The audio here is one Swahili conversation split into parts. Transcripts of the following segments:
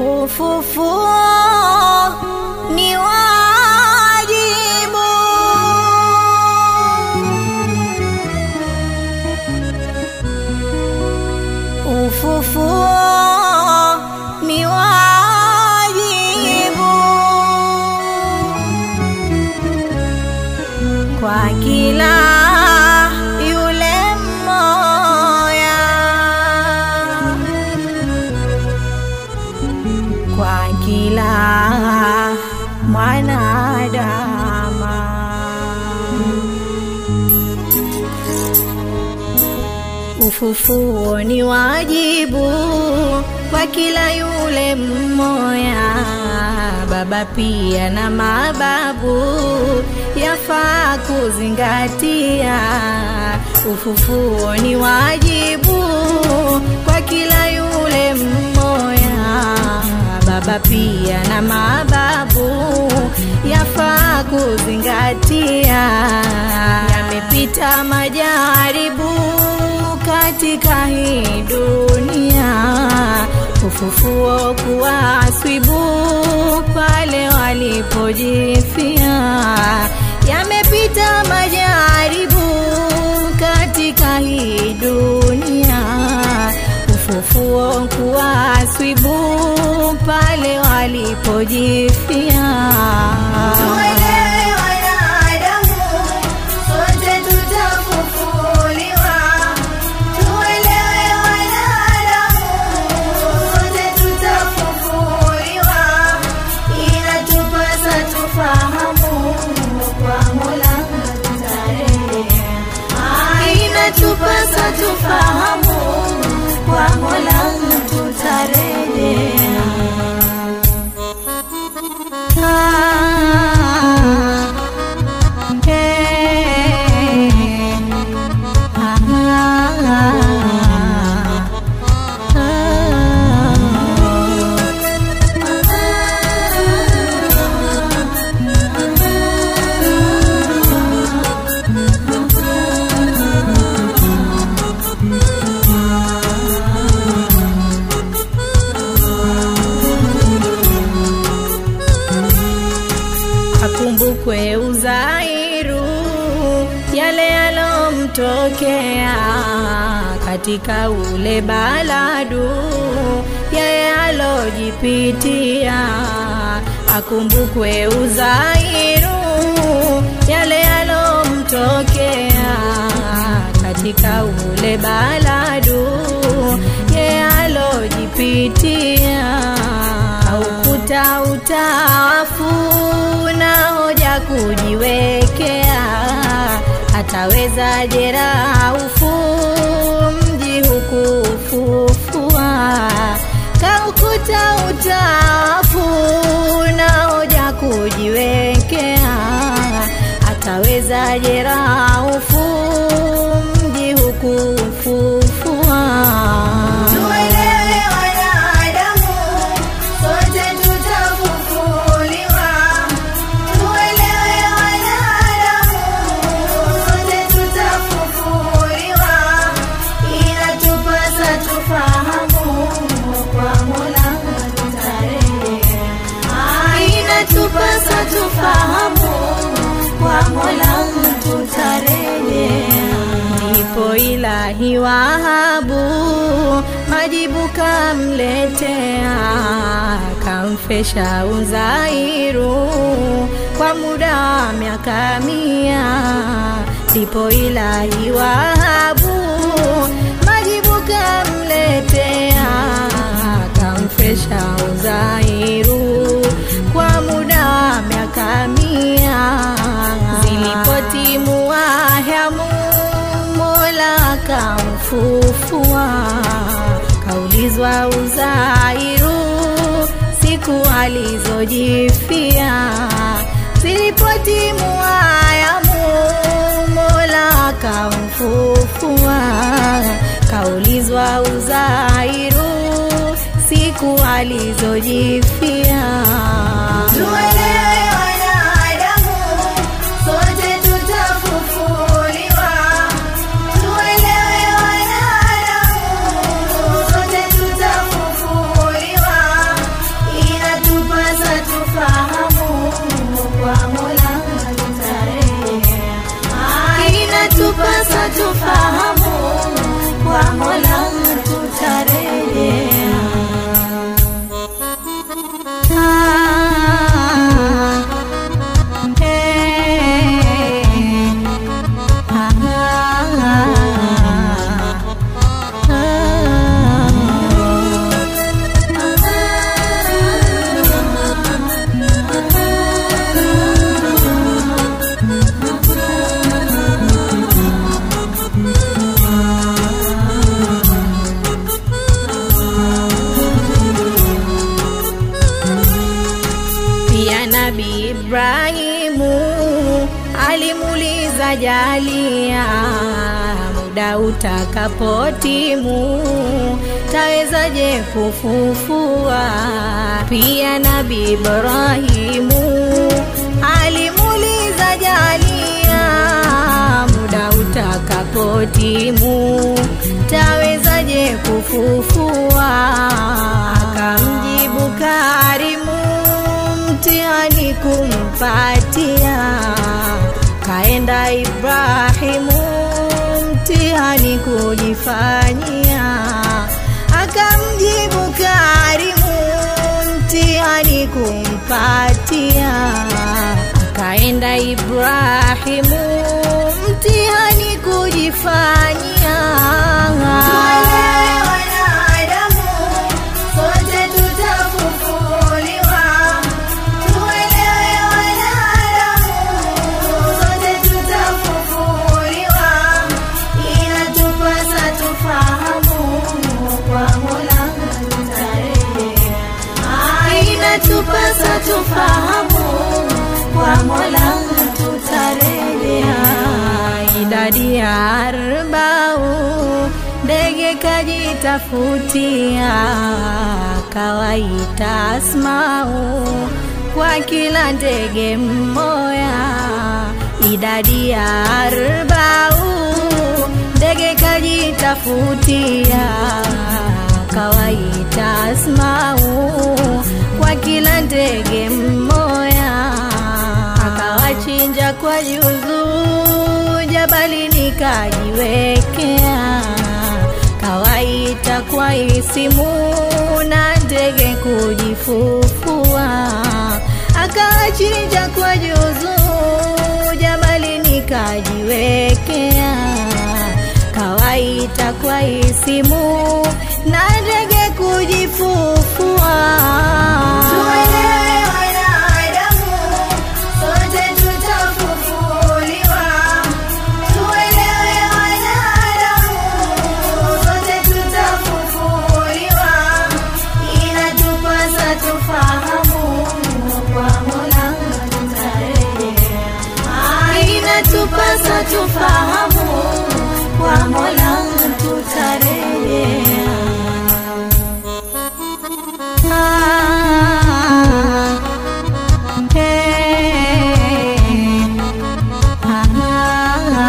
Ufufuo ni wajibu, ufufuo ni wajibu kwa kila yule mmoja kwa kila mwanadama. Ufufuo ni wajibu kwa kila yule mmoja, baba pia na mababu, yafaa kuzingatia. Ufufuo ni wajibu kwa kila yule mmoja, baba pia na mababu, yafaa kuzingatia. Yamepita majaribu katika hii dunia, ufufuo kuwaswibu pale walipojifia. Yamepita majaribu katika hii dunia, ufufuo kuwaswibu pale walipojifia. Tuelewe wanadamu, sote tutafufuliwa. Tuelewe wanadamu, sote tutafufuliwa. Inatupasa tufahamu kwa Mola tutarejea. Ah, Inatupasa tufahamu kwa Mola tutarejea. akumbukwe Uzairu yale yalomtokea katika ule baladu, yeye alojipitia. Akumbukwe Uzairu yale yalomtokea katika ule baladu, yeye alojipitia aukuta utawafu na hoja kujiwekea, ataweza jeraufu mji hukufufua. Kaukuta utawafu na hoja kujiwekea, ataweza jeraufu mji hukufufua. Tuelewe wanadamu, sote tutafufuliwa. Tuelewe wanadamu, sote tutafufuliwa. Inatupasa tufahamu kwa Mola tutarejea. Ah, Inatupasa tufahamu kwa Mola tutarejea. Ndipo ilahi Wahabu majibu kamletea, kamfesha Uzairu kwa muda wa miaka mia. Ndipo ilahi Wahabu majibu kamletea, kamfesha Uzairu kwa muda wa miaka mia. Zilipotimu wahamu Mola akamfufua, kaulizwa Uzairu siku alizojifia. Zilipotimu ayamu Mola akamfufua, kaulizwa Uzairu siku alizojifia. Tuelewe wanadamu, sote tutafufuliwa. Tuelewe wanadamu, sote tutafufuliwa. Ibrahimu alimuuliza Jalia, muda utakapotimu tawezaje kufufua? Pia Nabii Ibrahimu alimuuliza Jalia, muda utakapotimu tawezaje kufufua? Akamjibu Karimu, mtihani kumpatia. Kaenda Ibrahimu, mtihani kujifanyia. Akamjibu Karimu, mtihani kumpatia. Akaenda Ibrahimu, mtihani kujifanyia. Tuelewe wanadamu, sote tutafufuliwa. Tuelewe wanadamu, sote tutafufuliwa. Inatupasa tufahamu, kwa Mola tutarejea. Inatupasa tufahamu kwa Mola tutarejea. Idadi ya arbau ndege kajitafutia, kawaita asmau kwa kila ndege mmoya. Idadi ya arbau ndege kajitafutia, kawaita asmau kwa kila ndege mmoya akawachinja kwa juzu jabali nikajiwekea kawaita kwa isimu na ndege kujifufua akawachinja kwa juzu jabali nikajiwekea kawaita kwa isimu na ndege kujifufua Tuelewe wanadamu, sote tutafufuliwa. Tuelewe wanadamu, sote tutafufuliwa. Inatupasa tufahamu, kwa Mola tutarejea. inatupasa tufahamu kwa Mola tutarejea. Ah, eh, ah,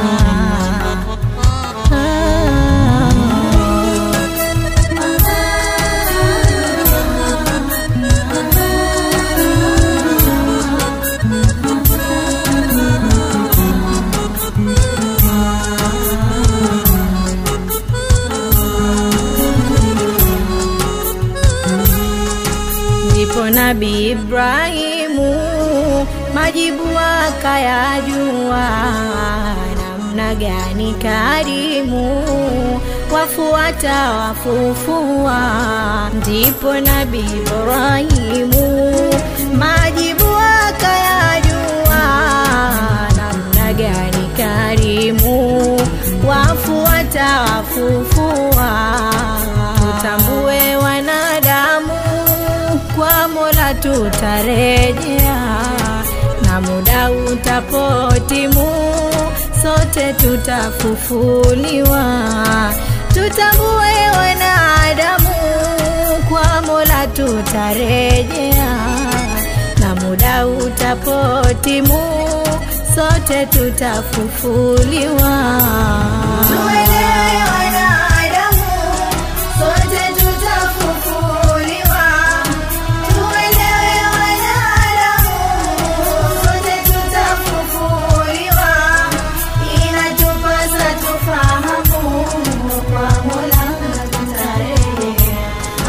Ndipo Nabii Ibrahimu majibu akayajua, namna gani karimu wafuata wafufua. Ndipo Nabii Ibrahimu majibu akayajua, namna gani karimu wafuata wafufua. Tutambue wanadamu kwa Mola tutarejea, na muda utapotimu, sote tutafufuliwa. Tutambue wanadamu, kwa Mola tutarejea, na muda utapotimu, sote tutafufuliwa. Tuelewe wanadamu, sote tutafufuliwa. Tuelewe wanadamu, sote tutafufuliwa. Inatupasa tufahamu, kwa Mola tutarejea.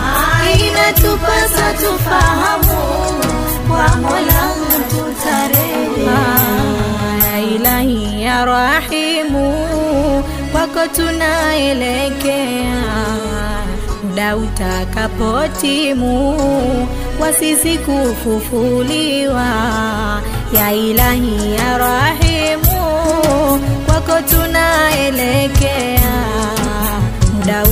Inatupasa tufahamu kwa Mola tutarejea. Ya Ilahi ya Rahimu, kwako tunaelekea, muda utakapotimu wa sisi kufufuliwa. Ya Ilahi ya Rahimu, kwako tunaelekea muda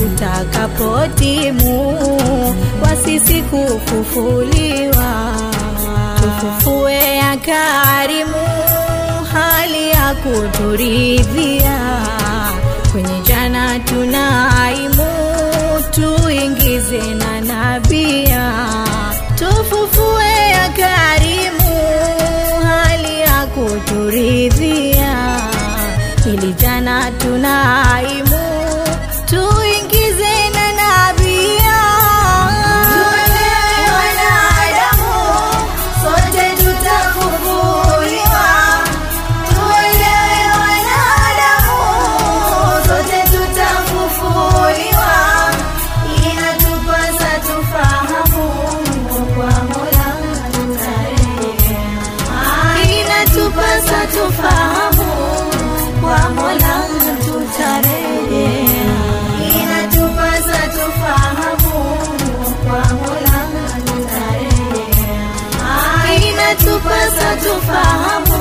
utakapotimu wa sisi kufufuliwa. tufufue ya karimu hali ya kuturidhia kwenye jana tunaimu tuingize na nabia tufufue ya karimu hali ya kuturidhia ili jana tunaimu tuingize na nabia Tuelewe wanadamu, sote tutafufuliwa. Tuelewe wanadamu, sote tutafufuliwa. Inatupasa tufahamu, kwa Mola tutarejea. inatupasa tufahamu kwa mola tutarejea Inatupasa tufahamu, kwa Mola tutarejea. inatupasa tufahamu